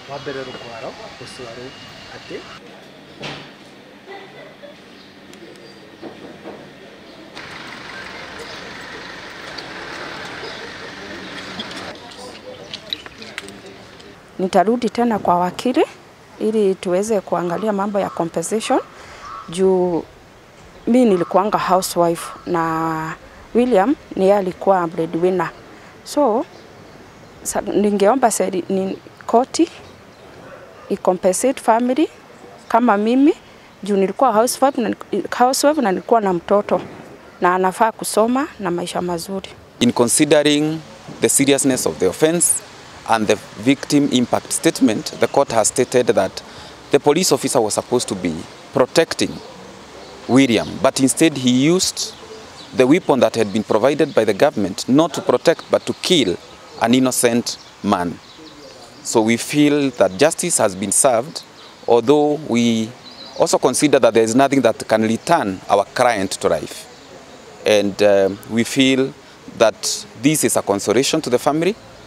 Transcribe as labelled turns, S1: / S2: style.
S1: wa mbere rũkwaro rũcwarũ atĩ
S2: Nitarudi tena kwa wakili ili tuweze kuangalia mambo ya compensation juu mi nilikuanga housewife na William ni yeye alikuwa breadwinner. So sa, ningeomba seri, ni koti icompensate family kama mimi juu nilikuwa housewife na, housewife na nilikuwa na mtoto na anafaa kusoma na maisha mazuri.
S3: In considering the seriousness of the offense and the victim impact statement, the court has stated that the police officer was supposed to be protecting William, but instead he used the weapon that had been provided by the government not to protect but to kill an innocent man. So we feel that justice has been served, although we also consider that there is nothing that can return our client to life. And uh, we feel that this is a consolation to the family